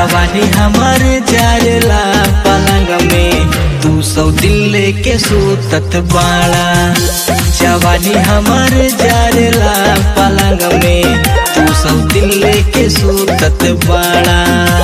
जवानी हमर जारला पलंग में तू सौ दिल लेके सूतत बाड़ा जवानी हमर जारला पलंग में तू सौ दिल लेके सूतत बाड़ा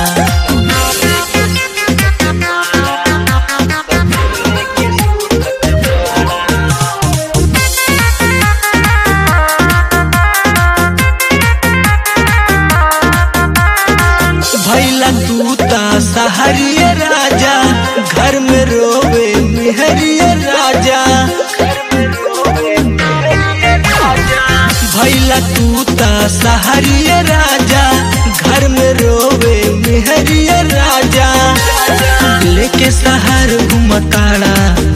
भैला तू ता सहरिय राजा घर में रोवे मेहरिय राजा भैला तू ता सहरिय राजा घर में रोवे मेहरिय राजा लेके सहर घुमताड़ा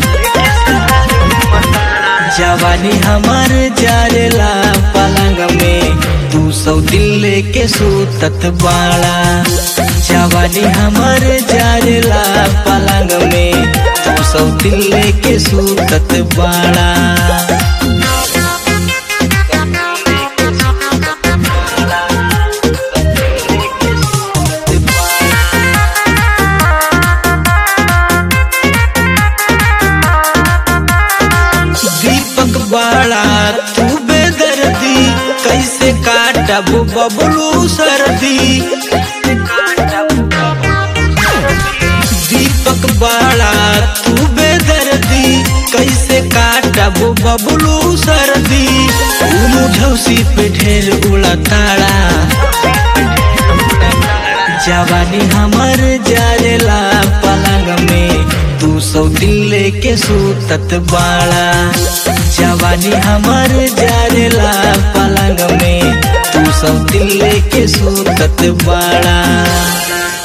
जवानी हमर जारेला पलंग में तू सौ दिल लेके सूतत बाड़ा जवानी हमर जारेला पलंग में तू सौ दिल लेके सूतत बाड़ा दीपक बाड़ा तू बेदर्दी कैसे काटब बबलू सर्दी दीपक बाड़ा तू बेदर्दी कैसे काटब बबलू सर्दी मुझौसी पे ढेर उड़ा ताड़ा जवानी हमर जारेला पलंग में तू सौ दिल लेके सूतत बाड़ा जवानी हमर जारेला पलंग में तू सौ दिल लेके सूतत बाड़ा